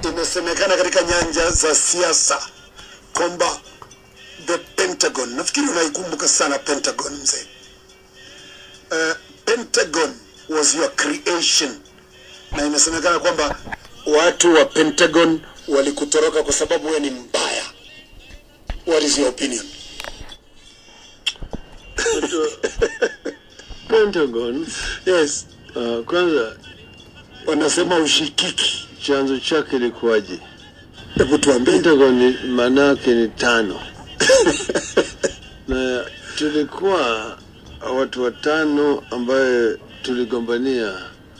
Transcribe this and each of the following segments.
Inasemekana katika nyanja za siasa kwamba the Pentagon, nafikiri unaikumbuka sana Pentagon mzee. Uh, Pentagon was your creation, na inasemekana kwamba watu wa Pentagon walikutoroka kwa sababu wewe ni mbaya. What is your opinion? Pentagon Yes, uh, kwanza wanasema ushikiki. chanzo chake ilikuwaje? Hebu tuambie. Pentagon ni maana yake ni tano na tulikuwa watu watano ambaye tuligombania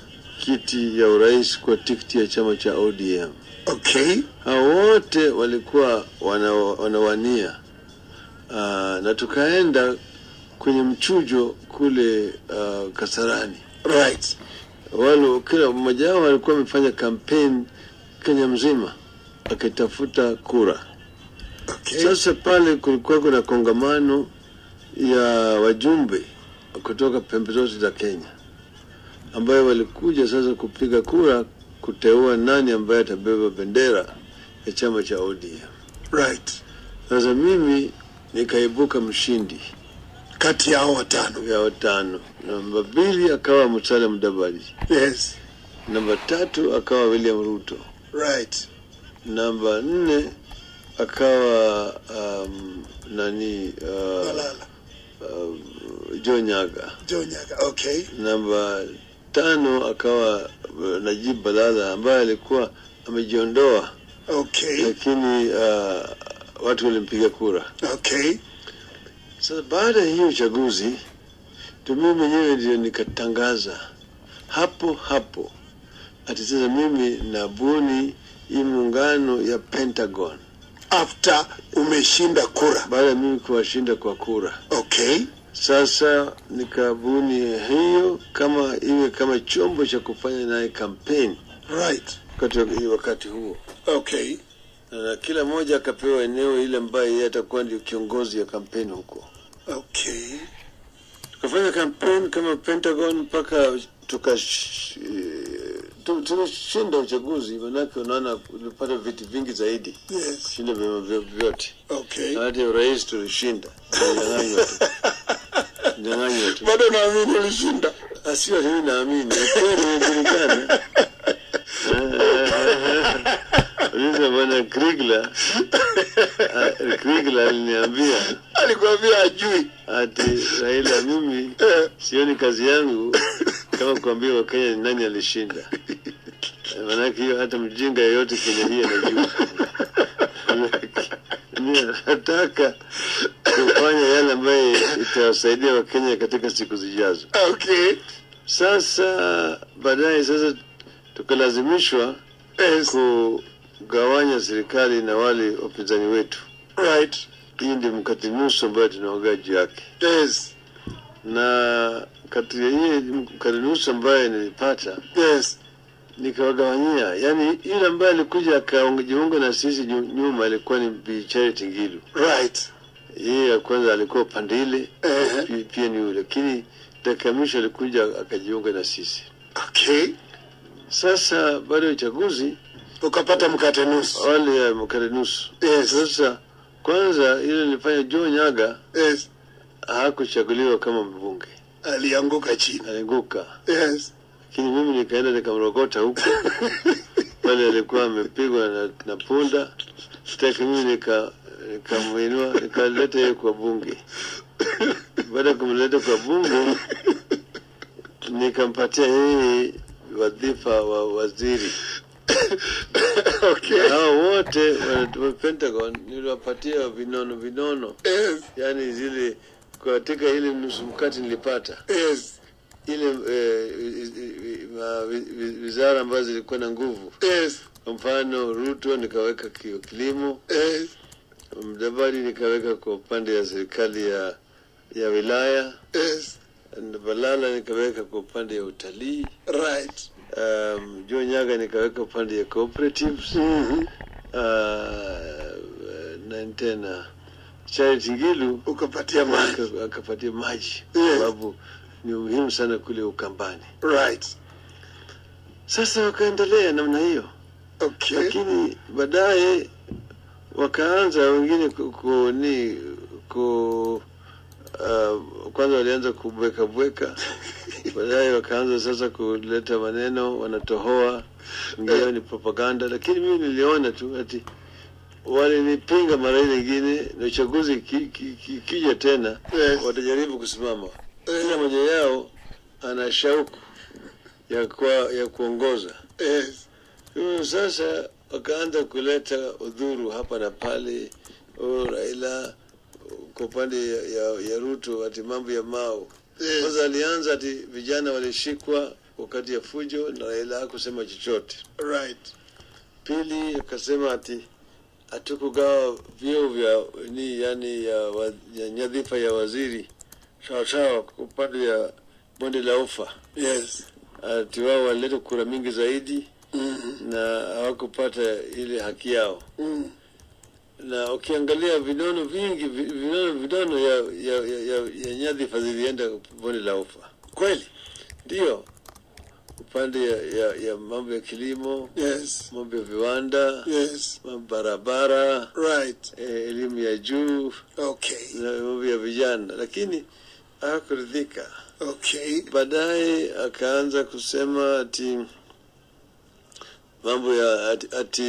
kiti ya urais kwa tikiti ya chama cha ODM. Okay, Hao wote walikuwa wana, wanawania uh, na tukaenda kwenye mchujo kule uh, Kasarani. right. Wale kila mmoja wao alikuwa amefanya kampeni Kenya mzima akitafuta kura. Okay. Sasa pale kulikuwa kuna kongamano ya wajumbe kutoka pembe zote za Kenya ambayo walikuja sasa kupiga kura kuteua nani ambaye atabeba bendera ya chama cha ODM. Right. Sasa mimi nikaibuka mshindi Kati ya hao watano. ya watano. Namba mbili akawa Musalia Mudavadi, Yes. namba tatu akawa William Ruto, Right. namba nne akawa um, nani uh, Malala. uh, Joe Nyaga, Joe Nyaga. Okay. namba tano akawa uh, Najib Balala ambaye alikuwa amejiondoa, Okay. lakini uh, watu walimpiga kura. Okay. Sasa baada ya hiyo uchaguzi ndio mimi mwenyewe ndio nikatangaza hapo hapo ati sasa mimi nabuni hii muungano ya Pentagon After umeshinda kura. baada ya mimi kuwashinda kwa kura. Okay. Sasa nikabuni hiyo kama iwe kama chombo cha kufanya naye kampeni Right. wakati, wakati huo, Okay. na kila mmoja akapewa eneo ile ambaye yeye atakuwa ndio kiongozi ya kampeni huko. Okay. tukafanya kampeni kama Pentagon mpaka tukash- eh, tu- tulishinda uchaguzi, manake unaona ulipata viti vingi zaidi Yes. kushinda vyama vyo- vyote, Okay. na hata urais tulishinda, tulinyang'anywa tu, nyang'anywa tu. Bado naamini ulishinda. Ah, Sio mimi naamini, kweli imejulikana. Uliza bwana Krigla, ah, Krigla aliniambia Alikwambia ajui. ati Raila, mimi sioni kazi yangu kama kuambia Wakenya ni nani alishinda. Maanake hiyo hata mjinga yeyote Kenya hii anajua. Mimi nataka kufanya yale ambayo itawasaidia Wakenya katika siku zijazo. Okay. Sasa baadaye sasa tukalazimishwa Yes. kugawanya serikali na wale wapinzani wetu. Right. Hii ndio mkate nusu ambayo tunaongea juu yake. Yes. na kati ya hii mkate nusu ambaye nilipata Yes. nikawagawanyia, yani yule ambaye alikuja akajiunga na sisi nyu- nyuma alikuwa ni Bi Charity Ngilu. Right. Yeye ya kwanza alikuwa upande ile Eh. pi- pia ni yule, lakini dakika ya mwisho alikuja akajiunga na sisi. Okay. Sasa baada ya uchaguzi Ukapata mkate nusu. wale ya mkate nusu. Yes. Sasa kwanza ile nilifanya Joe Nyaga Yes. hakuchaguliwa kama mbunge, Alianguka chini. alianguka Yes. lakini mimi nikaenda nikamrokota huko pale alikuwa amepigwa na, na punda sitaki mimi nika nikamwinua nikaleta yeye kwa bunge baada ya kumleta kwa bunge nikampatia yeye wadhifa wa waziri Okay. hao wote wa- wa Pentagon niliwapatia vinono vinono Yes. yani zile katika ile nusu mkate nilipata Yes. ile eh, i- i- ma- wi- wi- wizara ambazo zilikuwa na nguvu. Yes. Kwa mfano Ruto nikaweka ki- kilimo, Yes. Mudavadi nikaweka kwa upande ya serikali ya ya wilaya, Yes. na Balala nikaweka kwa upande ya utalii, Right. um, Joe Nyaga nikaweka upande ya cooperatives Mhm. uh, na tena Charity Ngilu Ukapatia maji. aka- akapatia maji Yes. sababu ni muhimu sana kule Ukambani. Right. Sasa wakaendelea namna hiyo, Okay. lakini baadaye wakaanza wengine ku, ku, ni ku uh, kwanza walianza kubweka bweka, baadaye wakaanza sasa kuleta maneno wanatohoa, ingawa ni propaganda, lakini mimi niliona tu ati walinipinga mara ile nyingine, na uchaguzi ki- ki- ki- kija tena Yes. watajaribu kusimama. Eh. Kila mmoja yao ana shauku ya, kwa, ya kuongoza Yes. Hivyo sasa wakaanza kuleta udhuru hapa na pale, oh, Raila kwa upande ya, ya, ya Ruto ati mambo ya Mao. Yes. Kwanza alianza ati vijana walishikwa wakati ya fujo na Raila hakusema chochote. Right. Pili akasema ati hatukugawa vyeo vya ni yani ya, wa, ya nyadhifa ya waziri sawa sawa kwa upande ya bonde la ufa, Yes. ati wao walileta kura mingi zaidi Mm. na hawakupata ile haki yao. Mm. Na ukiangalia vinono vingi vi- vinono vinono ya, ya, ya, ya, ya nyadhifa zilienda bonde la ufa, Kweli? ndio upande ya, ya, ya mambo ya kilimo, Yes. mambo ya viwanda, Yes. mambo barabara, Right. eh, elimu ya juu Okay. na mambo ya vijana, lakini hakuridhika. Okay. Baadaye akaanza kusema ati mambo ya ati, ati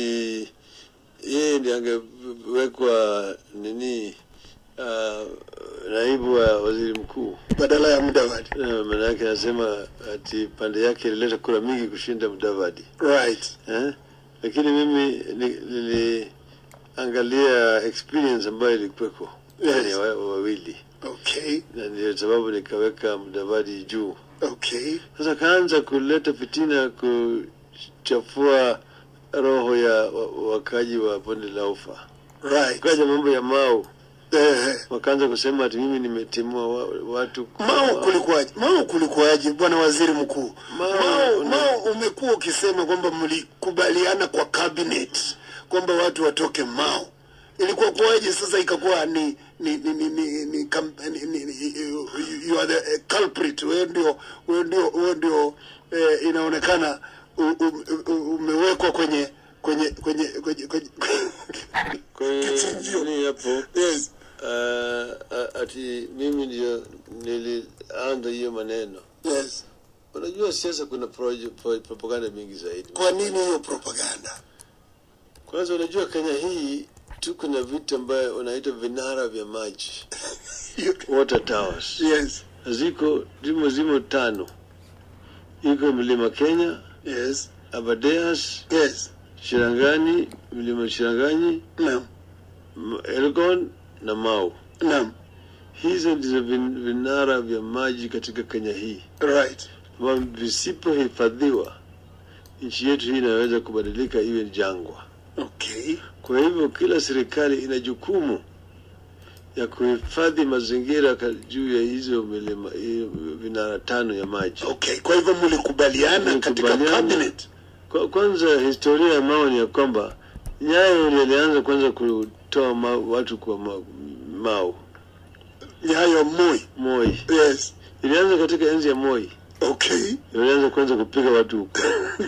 yeye ndiye angewekwa nini uh, naibu wa waziri mkuu. Badala ya Mudavadi. Na Maana yake anasema ati pande yake ilileta kura mingi kushinda Mudavadi Right. eh? Lakini mimi ni- niliangalia experience ambayo ilikuweko Yes. yani wa- wawili, Okay. na ndio sababu nikaweka Mudavadi juu. Okay. Sasa kaanza kuleta fitina, kuchafua roho ya wa- wakaji wa bonde la ufa. Right. Kaja mambo ya Mau, Eh. wakaanza kusema ati mimi nimetimua wa, watu Mao kulikuwaje? Mao kulikuwaje, bwana waziri mkuu? Mao- Mao, Mao umekuwa ukisema kwamba mlikubaliana kwa cabinet kwamba watu watoke Mao. Ilikuwa kuwaje sasa ikakuwa ni ni ni ni ni, ni, kam- ni, ni, ni you, you are the uh, culprit. Wewe ndio wewe ndio wewe ndio eh, inaonekana u, u, u, umewekwa kwenye kwenye kwenye kwenye kwenye Kwa hiyo Kichinjio. nini hapo yes. uh, ati mimi ndio nilianza hiyo maneno. Yes. Unajua siasa kuna proje- pro- propaganda mingi zaidi. Kwa nini hiyo propaganda? Kwanza unajua Kenya hii tuko na vitu ambayo unaita vinara vya maji water towers yes. ziko zimo zimo tano, iko mlima Kenya, Yes. Aberdares, Yes. Shirangani, mlima Shirangani, Naam. M- Elgon na Mau. Naam. Hizo ndizo vin- vinara vya maji katika Kenya hii, Right. ambavyo visipohifadhiwa nchi yetu hii inaweza kubadilika iwe jangwa. Okay. Kwa hivyo kila serikali ina jukumu ya kuhifadhi mazingira ka- juu ya hizo milima hiyo vinara tano ya maji. Okay. Kwa hivyo mlikubaliana katika Mlikubaliana. cabinet. Kwa, kwanza historia ya Mao ni ya kwamba Nyayo ndiye alianza kwanza kutoa ma, watu kwa ma, Mao. Nyayo Moi. Moi Yes. ilianza katika enzi ya Moi, Okay. ilianza kwanza kupiga watu huko,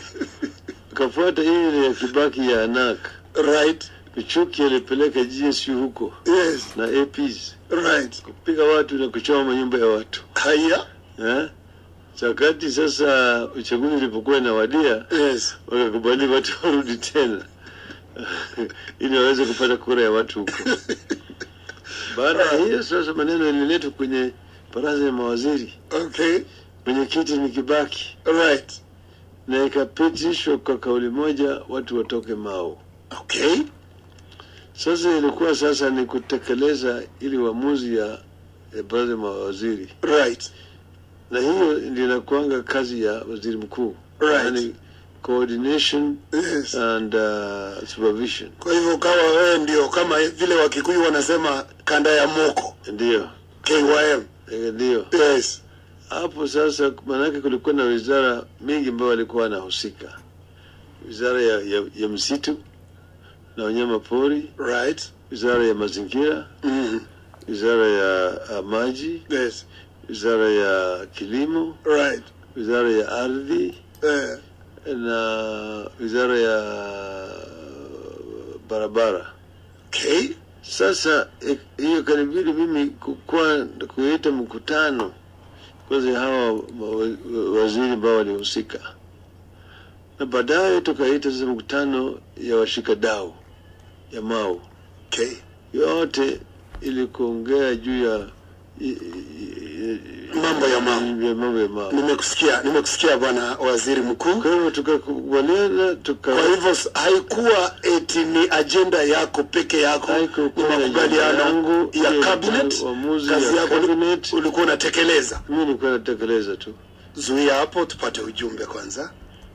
ikafuata ile ya Kibaki ya Anak. Right. Kichuki alipeleka GSU huko Yes. na APs Right. kupiga watu na kuchoma manyumba ya watu Haya. eh? Wakati sasa uchaguzi ulipokuwa inawadia, Yes. wakakubali watu warudi tena ili waweze kupata kura ya watu huko. Baada ya hiyo sasa, maneno yaliletwa kwenye baraza ya mawaziri, Okay. mwenyekiti ni Kibaki, Right. na ikapitishwa kwa kauli moja watu watoke Mao. Okay. Sasa ilikuwa sasa ni kutekeleza ili uamuzi ya, ya baraza ya mawaziri, Right. na hiyo ndio inakuanga kazi ya waziri mkuu, Right. Yaani coordination Yes. and uh, supervision. Kwa hivyo ukawa wewe ndio kama vile Wakikuyu wanasema kanda ya moko. Ndiyo, KYM. eh, ndiyo. Yes. Hapo sasa, maanake kulikuwa na wizara mingi ambayo walikuwa wanahusika, wizara ya, ya, ya msitu na wanyama pori, Right. wizara ya mazingira, Mm. wizara ya uh, maji, Yes. wizara ya kilimo, Right. wizara ya ardhi, Eh. na wizara ya barabara. Okay. Sasa eh, hiyo kanibidi mimi kukua kuita mkutano kwanza ya hawa wa- wa- waziri ambao walihusika, na baadaye tukaita sasa mkutano ya washikadau ya Mau Okay. yote ili kuongea juu ya i- i- i- Mambo ya Mau. ya mambo ya Mau. Nimekusikia, nimekusikia bwana waziri mkuu. Kwa hivyo tukakubaliana tuka Kwa hivyo s- haikuwa eti ni ajenda yako peke yako, Haikuwa ni ni makubaliano ajenda yangu, ya hiyo cabinet. ni uamuzi Kazi ya yako uli- cabinet. ulikuwa unatekeleza. mimi nilikuwa natekeleza tu. Zuia hapo tupate ujumbe kwanza.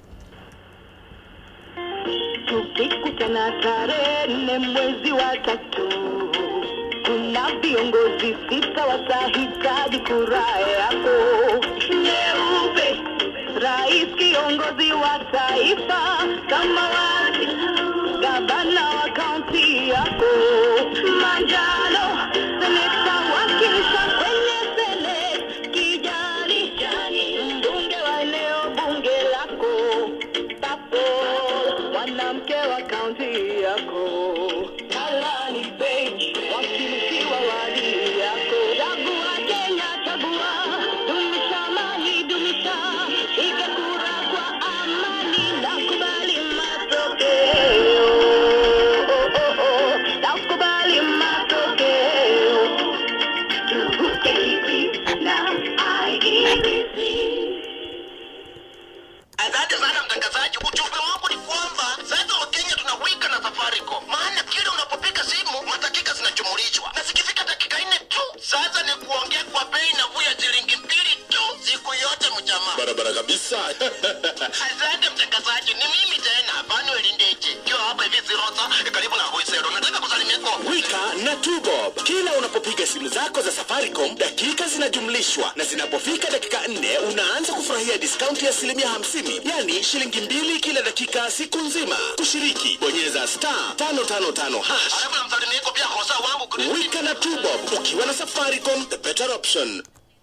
Tukikutana tarehe nne mwezi wa tatu, kuna viongozi sita watahitaji kura yako nyeupe. Rais kiongozi wa taifa, samawati gavana wa kaunti yako, manjano seneta wakilisha kwenye seneti, kijani mbunge wa eneo bunge lako papo mwanamke wa kaunti yako Kalani Page wakilishi wa wadi yako chagua Kenya chagua dumisha amani dumisha piga kura kwa amani na kubali matokeo na kubali matokeo na IEBC Asante sana mtangazaji. Ujumbe wangu ni kwamba sasa Wakenya tunawika na Safaricom, maana kile unapopiga simu madakika zinajumulishwa, na zikifika dakika nne tu sasa ni kuongea kwa bei nafuu ya shilingi mbili tu siku yote mjamaa. barabara kabisa Asante mtangazaji, ni mimi tena Manuel Ndeje kiwa hapa hivi Zirosa karibu na Hoisero. Nataka kusalimia kwa wika na tubob kila unapopiga simu zako za safaricom dakika zinajumlishwa na zinapofika dakika nne unaanza kufurahia diskaunti ya asilimia 50 yani shilingi mbili kila dakika siku nzima kushiriki bonyeza star 555 hash alafu namsalimia kwa pia kosa wangu Chris. wika na tubob ukiwa na safaricom the better option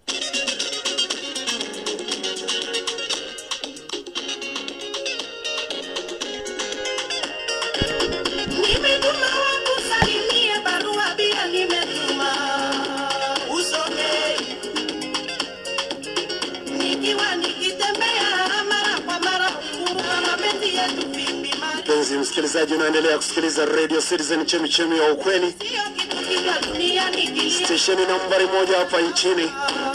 Nimetuma wakusalimia barua pia nimetuma usome, nikiwa nikitembea mara kwa mara kuwa mapenzi yetu vipi maji Mpenzi msikilizaji, unaendelea kusikiliza Radio Citizen, chemichemi ya ukweli, sio kitu kipya duniani kilia stesheni nambari moja hapa nchini.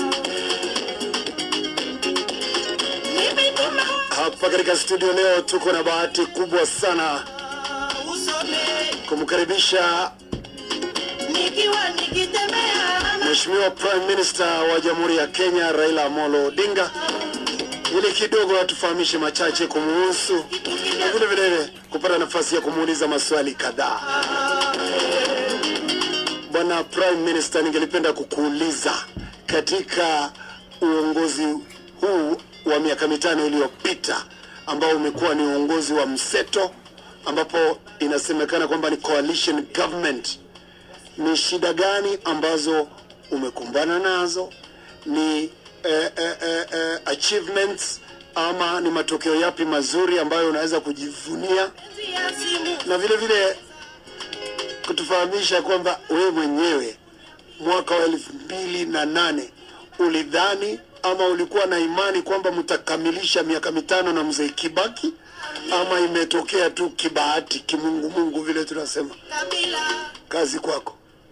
nimetuma Hapa katika studio leo tuko na bahati kubwa sana usome, kumkaribisha nikiwa nikitembea Mheshimiwa Prime Minister wa Jamhuri ya Kenya Raila Amolo Odinga ili kidogo atufahamishe machache kumuhusu kitu na kipya vile vile kupata nafasi ya kumuuliza maswali kadhaa. Bwana Prime Minister, ningelipenda kukuuliza katika uongozi huu wa miaka mitano iliyopita ambao umekuwa ni uongozi wa mseto ambapo inasemekana kwamba ni coalition government ni shida gani ambazo umekumbana nazo ni eh, eh, eh, eh, achievements ama ni matokeo yapi mazuri ambayo unaweza kujivunia ya simu na vile vile kutufahamisha kwamba wewe mwenyewe mwaka wa elfu mbili na nane ulidhani ama ulikuwa na imani kwamba mtakamilisha miaka mitano na mzee Kibaki ama imetokea tu kibahati kimungumungu vile tunasema kabila kazi kwako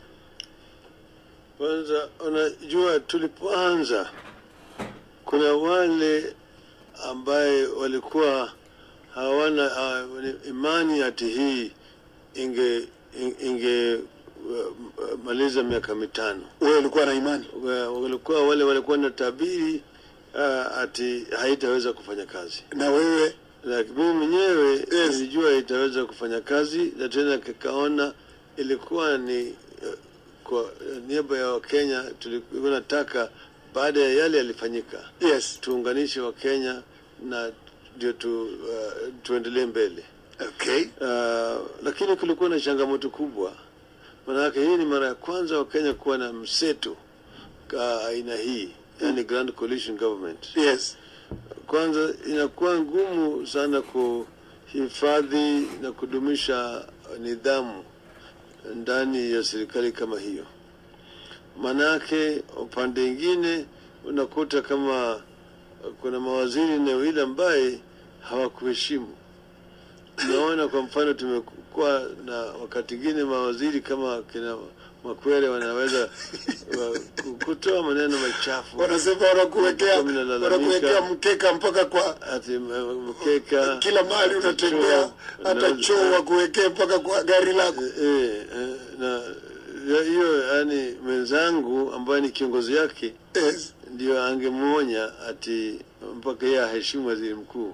Kwanza unajua, tulipoanza kuna wale ambaye walikuwa hawana uh, imani ati hii inge inge uh, maliza miaka mitano. wewe ulikuwa na imani Wa- Walikuwa wale walikuwa na tabiri uh, ati haitaweza kufanya kazi, na wewe lakini mimi mwenyewe nilijua itaweza kufanya kazi, na tena kikaona ilikuwa ni uh, kwa niaba ya Wakenya tulikuwa nataka baada ya yale yalifanyika yes tuunganishe Wakenya na ndio tu, uh, tuendelee mbele. okay Uh, lakini kulikuwa na changamoto kubwa, maanake hii ni mara ya kwanza Wakenya kuwa na mseto ka aina hii, yani Grand Coalition Government. yes kwanza inakuwa ngumu sana kuhifadhi na kudumisha nidhamu ndani ya serikali kama hiyo. Manake upande mwingine unakuta kama kuna mawaziri eneo hili ambaye hawakuheshimu. Naona kwa mfano tumekuwa na wakati mwingine mawaziri kama kina Makwere wanaweza wa- ku- kutoa maneno machafu Wanasema wanakuwekea Mimi nalalamika. wanakuwekea mkeka mpaka kwa ati m- mkeka kila mahali unatembea, choo, hata na- choo wakuwekee mpaka kwa gari lako. Eh, eh, na ya- hiyo yani mwenzangu ambaye ni kiongozi yake Yes. ndio angemwonya ati mpaka yeye aheshimu waziri mkuu.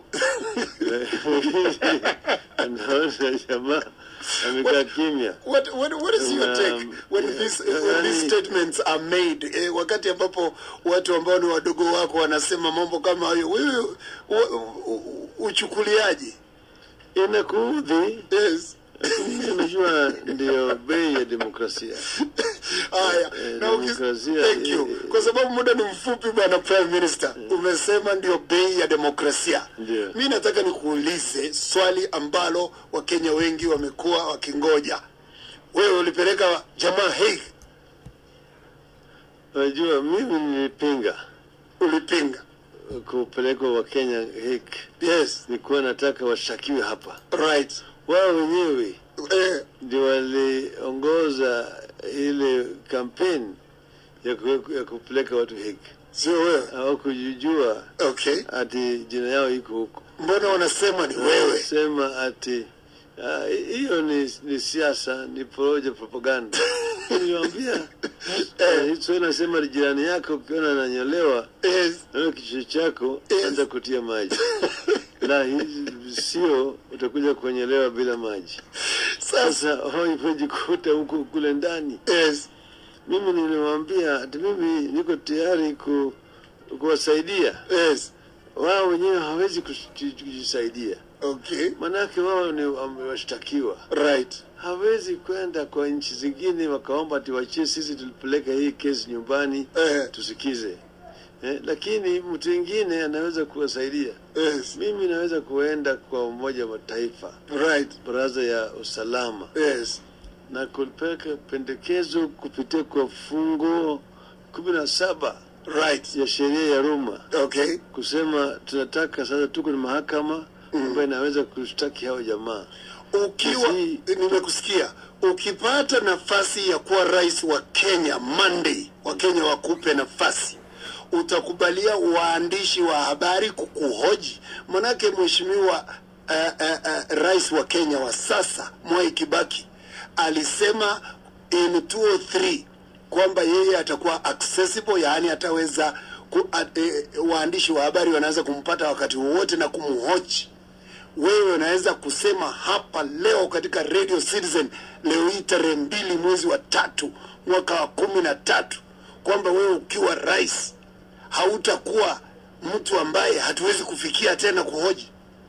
Naona jamaa amekaa kimya. What, what, what is your Um, take when, this, when yani- these statements are made eh, wakati ambapo watu ambao ni wadogo wako wanasema mambo kama hayo, wewe u- u- u- uchukuliaje? Inakuudhi, Yes. lakini unajua ndio bei ya demokrasia. Haya, Eh, na uki- demokrasia, thank you. eh, Kwa sababu muda ni mfupi, bwana Prime Minister, umesema ndio bei ya demokrasia. Ndio. Mi nataka nikuulize swali ambalo Wakenya wengi wamekuwa wakingoja. Wewe ulipeleka jamaa Hague, Unajua mimi nilipinga ulipinga. kupelekwa Wakenya Hague. Yes, Nilikuwa nataka washakiwe hapa, right. wao wenyewe Eh, ndio waliongoza ile kampeni ya, ku, ya kupeleka watu Hague. sio wewe. Hawakujijua Okay. ati jina yao iko huko, Mbona wanasema ni wewe? sema ati ah, hiyo ni, ni siasa, ni poroja, propaganda. Niliwaambia eh, so nasema ni jirani yako ukiona ananyolewa Yes. na wewe kichwa chako Yes. anza kutia maji la hizi sio utakuja kuonyelewa bila maji. Sasa, Sasa wamejikuta huko kule ndani. yes. Mimi nilimwambia ati mimi niko tayari ku, kuwasaidia Yes. wao wenyewe hawezi kuji- kujisaidia, Okay. manake wao ni wamewashtakiwa. Right. Hawezi kwenda kwa nchi zingine wakaomba tuwachie sisi tulipeleka hii kesi nyumbani Eh, tusikize eh, lakini mtu mwingine anaweza kuwasaidia. yes. Mimi naweza kuenda kwa Umoja wa Mataifa, Right. Baraza ya Usalama Yes. na kupeleka pendekezo kupitia kwa fungu kumi na saba Right. ya sheria ya Roma Okay. kusema tunataka sasa, tuko na mahakama ambayo inaweza kushtaki hao jamaa. Ukiwa Sisi- nimekusikia, ukipata nafasi ya kuwa rais wa Kenya Monday, Wakenya wakupe nafasi, utakubalia waandishi wa habari kukuhoji? Manake mheshimiwa uh, uh, uh, rais wa Kenya wa sasa Mwai Kibaki alisema in 203 kwamba yeye atakuwa accessible, yaani ataweza ku, at, eh, waandishi wa habari wanaweza kumpata wakati wowote na kumhoji wewe unaweza kusema hapa leo katika Radio Citizen leo hii tarehe mbili mwezi wa tatu mwaka wa kumi na tatu kwamba wewe ukiwa rais hautakuwa mtu ambaye hatuwezi kufikia tena kuhoji.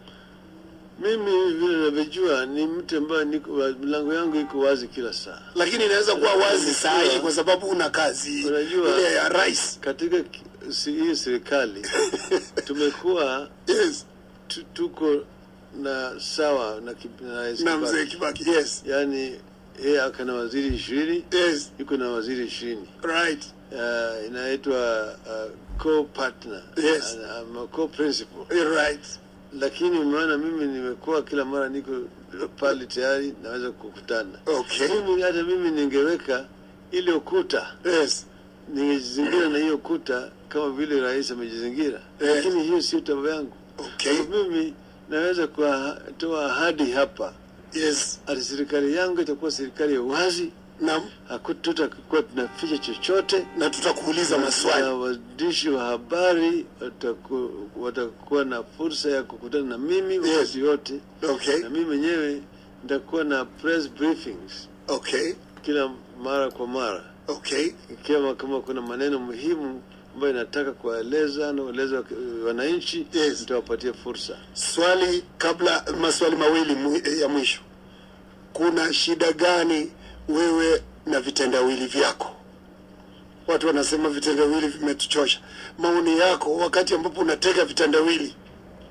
Mimi vile navyojua ni mtu ambaye niko milango yangu iko wazi kila saa. Lakini inaweza kuwa wazi saa hii kwa sababu una kazi Unajua- ile ya rais. Katika ki- si- hii serikali tumekuwa Yes, tu- tuko na sawa na, ki- na Rais na Kibaki. mzee Kibaki. Yes, yaani yeye akana waziri ishirini yes, yuko na waziri ishirini right. uh, inaitwa uh, co-partner Yes. uh, um, co-principal You're right. lakini maana mimi nimekuwa kila mara niko pale tayari naweza kukutana Okay. mimi hata mimi ningeweka ile ukuta Yes, ningejizingira na hiyo kuta kama vile rais amejizingira Eh. lakini hiyo sio tabia yangu okay. Kwa mimi naweza kutoa ahadi hapa Yes. ati serikali yangu itakuwa serikali ya wazi Naam. hakututakuwa tunaficha chochote Na tutakuuliza maswali. na waandishi wa habari wataku, watakuwa na fursa ya kukutana na mimi Yes. wakati yote Okay. na mimi mwenyewe nitakuwa na press briefings Okay. kila mara kwa mara Okay. ikiwa kama kuna maneno muhimu ambayo nataka kuwaeleza na kueleza wak- wananchi Yes. nitawapatia fursa Swali kabla, maswali mawili mwi- ya mwisho. Kuna shida gani wewe na vitendawili vyako? Watu wanasema vitendawili vimetuchosha. Maoni yako wakati ambapo unatega vitendawili,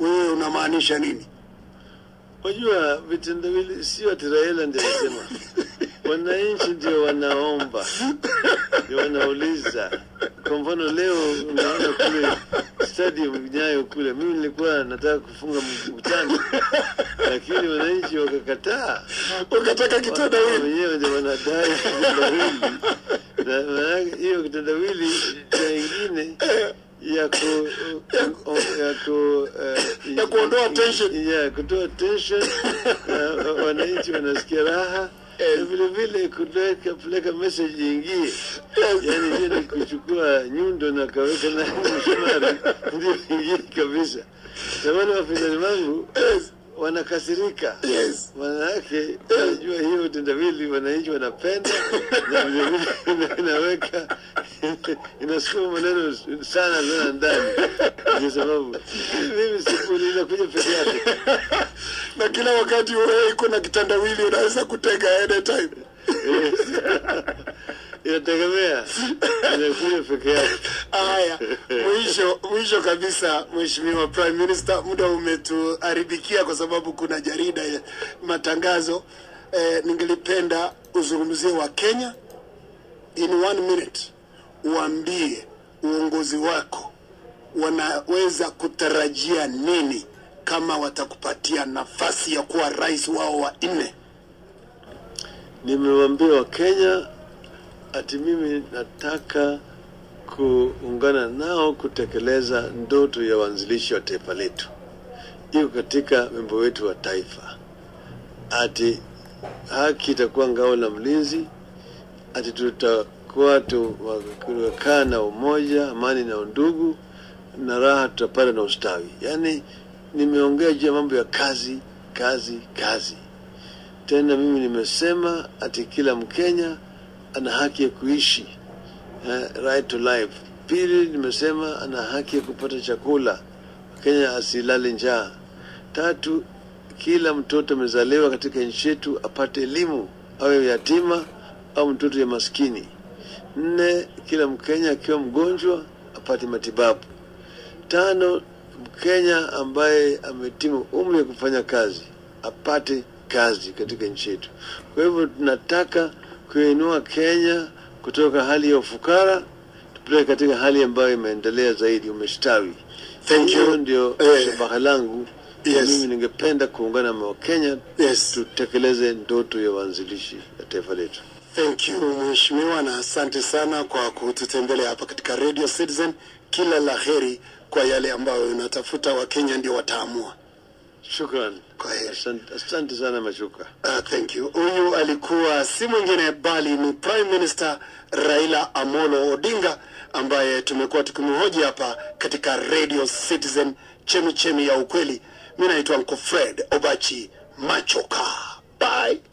wewe unamaanisha nini? Wajua vitendawili sio ati Raila ndiye anasema, wananchi ndio wanaomba, ndio wanauliza. Kwa mfano leo unaona kule stadium Nyayo kule, mimi nilikuwa nataka kufunga mkutano, lakini wananchi wakakataa. Ukataka Wao kitendawili. wenyewe ndio wanadai kitendawili, na maanake hiyo kitendawili cha ingine ya ku ya ku eh, Ya kuondoa tension. ya kutoa tension na wananchi wanasikia raha na vile vile kupeleka peleka message ingie, yani hiyo ni kuchukua nyundo na kaweka na msumari ndio ingie kabisa. Na wale wapinzani wangu wanakasirika Yes. Manake najua hiyo tendawili wananchi wanapenda na vile vile inaweka inasukuma maneno sana sana ndani, kwa sababu mimi sifuri inakuja peke yake. Na kila wakati wewe iko na kitendawili unaweza kutega anytime. Inategemea inakuja peke yake. Haya, mwisho mwisho kabisa, Mheshimiwa Prime Minister, muda umetuharibikia kwa sababu kuna jarida ya matangazo. Eh, ningelipenda uzungumzie wa Kenya in one minute, uambie uongozi wako wanaweza kutarajia nini kama watakupatia nafasi ya kuwa rais wao wa nne. Nimewaambia Wakenya ati mimi nataka kuungana nao kutekeleza ndoto ya waanzilishi wa taifa letu, iko katika wimbo wetu wa taifa, ati haki itakuwa ngao la mlinzi, ati tutakuwa tumekaa na umoja, amani na undugu, na raha tutapata na ustawi. Yaani nimeongea juu ya mambo ya kazi, kazi, kazi. Tena mimi nimesema ati kila Mkenya ana haki ya kuishi eh, right to life. Pili, nimesema ana haki ya kupata chakula, Kenya asilale njaa. Tatu, kila mtoto amezaliwa katika nchi yetu apate elimu, awe yatima au mtoto ya maskini. Nne, kila Mkenya akiwa mgonjwa apate matibabu. Tano, Mkenya ambaye ametimu umri wa kufanya kazi apate kazi katika nchi yetu. Kwa hivyo tunataka kuinua Kenya kutoka hali ya ufukara tupeleke katika hali ambayo imeendelea zaidi, umestawi. Thank you. Hiyo ndio Eh, shabaha langu. yes. Mimi ningependa kuungana na Wakenya Yes. tutekeleze ndoto ya waanzilishi ya taifa letu. Thank you mheshimiwa, na asante sana kwa kututembelea hapa katika Radio Citizen. Kila la heri kwa yale ambayo unatafuta, Wakenya ndio wataamua. Shukran, Kwa heri. asante, asante sana Machuka. Uh, thank you. Huyu alikuwa si mwingine bali ni Prime Minister Raila Amolo Odinga ambaye tumekuwa tukimhoji hapa katika Radio Citizen, chemi chemi ya ukweli. Mimi naitwa Uncle Fred Obachi Machoka. Bye.